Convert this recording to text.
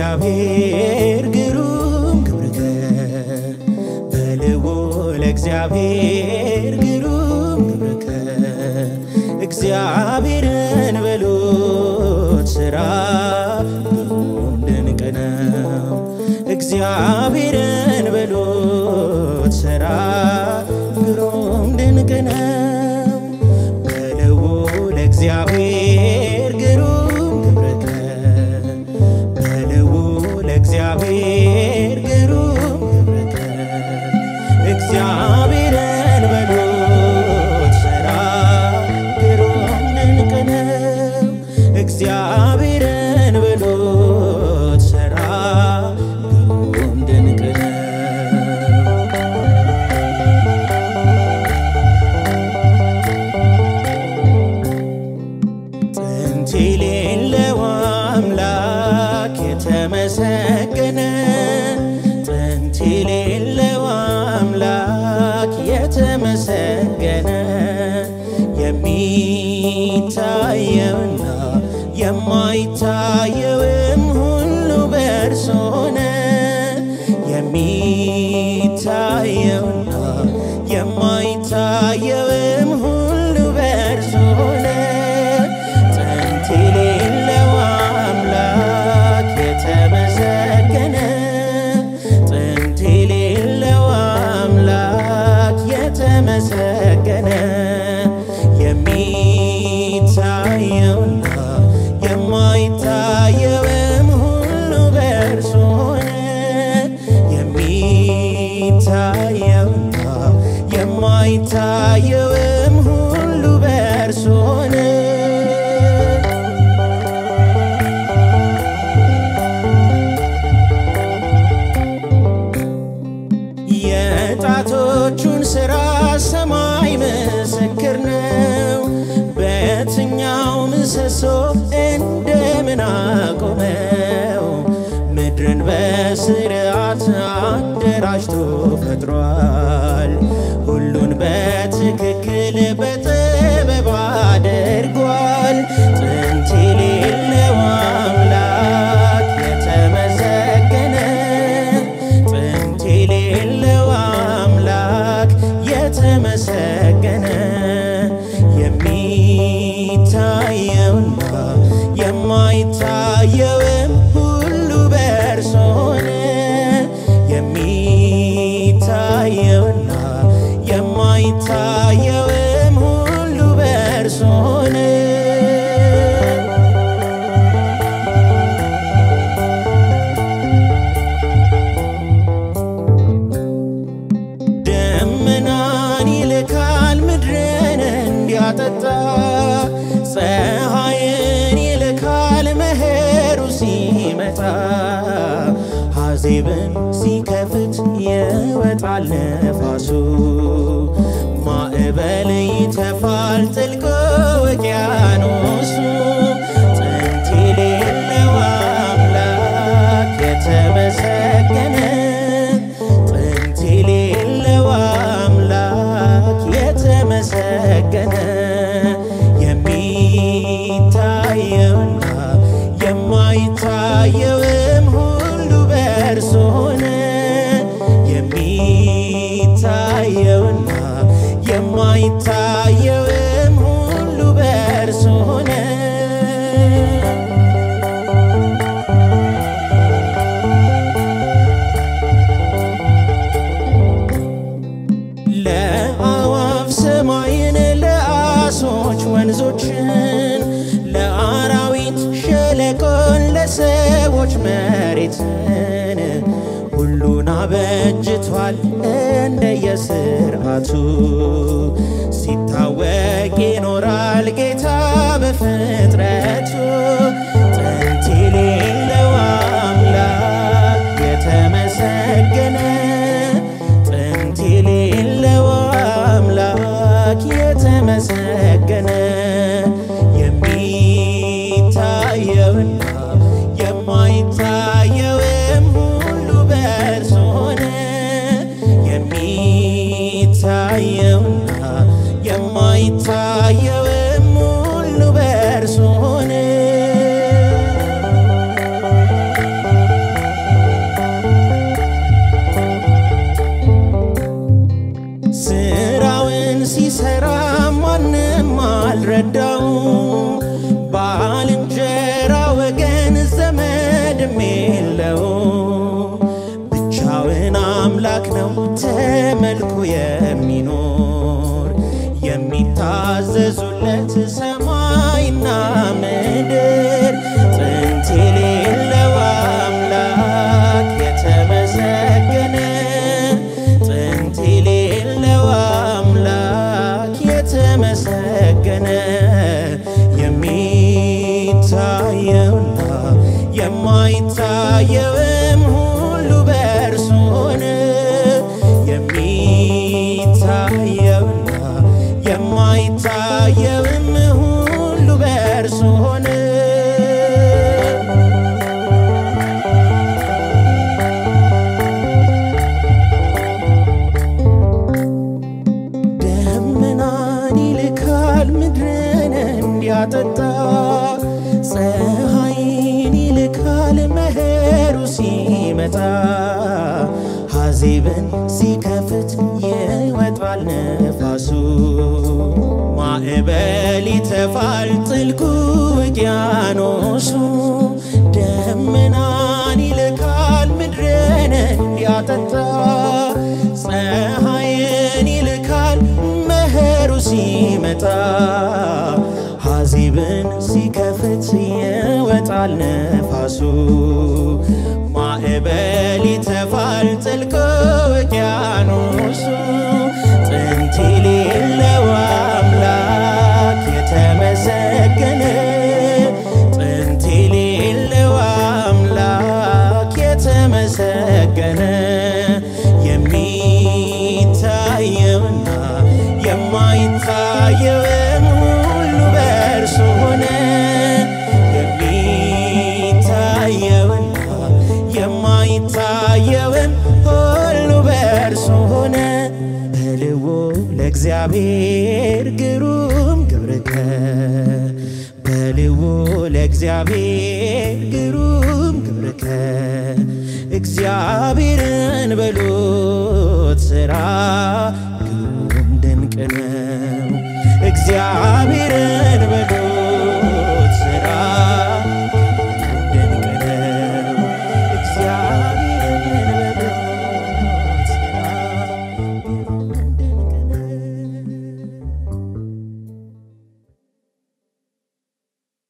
እግዚአብሔር ግሩም ግብርከ በልዑል እግዚአብሔር ግሩም ግብርከ እግዚአብሔርን በሉት ሥራ ግሩም ድንቅ ነው። እግዚአብሔርን በሉት ሥራ ግሩም ድንቅ ነው። በልዑል እግዚአብሔር ግሩም ግብርከ በልዑል እግዚአብሔር ግሩም ግብርከ እግዚአብሔርን በሉት ሥራ ግሩም ድንቅ ነው። እግዚአብሔርን በሉት ሥራ ግሩም ድንቅ ነው። ጥንት የሌለው አምላክ የተመሰገነ ጥንት የሌለው አምላክ የተመሰገነ የሚታየውና የማይታየውም ሁሉ በእርሱ ሆነ። የሚታየውና የማይታየውም ሁሉ በእርሱ ሆነ። ጥንት የሌለው አምላክ የተመሰገነ ጥንት የሌለው አምላክ የተመሰገነ የሚታየውና የማይታየውም ሁሉ በእርሱ ሆነ። የሚታየውና የማይታየውም ሁሉ በእርሱ ሆነ። የጣቶቹን ሥራ ሰማይ ምስክር ነው። በየትኛው ምሰሶ እንደምን አቆመው? ምድርን በስርዓት አደራጅቶ ፈጥሯል። ሁሉን በትክክል በጥበብ አድርጓል። ጥንት የሌለው አምላክ የተመሰገነ ጥንት የሌለው አምላክ የተመሰገነ የሚታየውና የማይታየውም ሁሉ በእርሱ ሆነ። የሚታየውና የማይታየውም ሁሉ በእርሱ ሆነ። ደመናን ይልካል ምድርን እንዲያጠጣ ፀሐይን ይልካል መኸሩ ሲመጣ ሐዜብን ሲከፍት ይወጣል ነፋሱ ማዕበል ይተፋል ጥልቅ ውቅያኖሱ ጥንት የሌለው አምላክ የተመሰገነ ጥንት የሌለው አምላክ የተመሰገነ የሚታየውና የማይታየውም ሁሉ በእርሱ ሆነ። የሚታየውና የማይታየውም ሁሉ በእርሱ ሆነ። ለአዋፍ ሰማይን፣ ለአሶች ወንዞችን፣ ለአራዊት ሸለቆን፣ ለሰዎች መሬትን ሁሉን አበጅቷል እንደየስርዓቱ ሲታወቅ ይኖራል ጌታ በፍጥረቱ ጥንት የሌለው አምላክ የተመሰገነ ጥንት የሌለው አምላክ የተመሰገነ የሚታየውና የማይታየውም ሁሉ በእርሱ ሆነ። የሚታየውና የማይታየው ሰማይና ምድር ጥንት የሌለው አምላክ የተመሰገነ ጥንት የሌለው አምላክ የተመሰገነ የሚታየውና የማይታየውም ሁሉ በእርሱ ሆነ። የሚታየውና የማይታየውም ሁሉ በእርሱ ሆነ። ደመናን ይልካል ምድርን እንዲያጠጣ ፀሐይን ይልካል መኸሩ ሲመጣ ሐዜብን ሲከፍት ይወጣል ነፋሱ ማዕበል ይተፋል ጥልቁ ውቅያኖሱ ደመናን ይልካል ምድርን እንዲያጠጣ ፀሐይን ይልካል መኸሩ ሲመጣ ሐዜብን ሲከፍት ይወጣል ነፋሱ ማዕበል ይተፋል ጥልቅ ውቅያኖሱ ጥንት የሌለው አምላክ የተመሰገነ ጥንት የሌለው አምላክ የተመሰገነ የሚታየውና የማይታየውም ሁሉ በእርሱ ሆነ። የሚታየውና የማይታየውም ሁሉ በእርሱ ሆነ። በልዎ ለእግዚአብሔር ግሩም ግብርከ በልዎ ለእግዚአብሔር ግሩም ግብርከ እግዚአብሔርን በሉት ሥራ ግሩም ድንቅ ነው። እግዚአብሔርን በሉት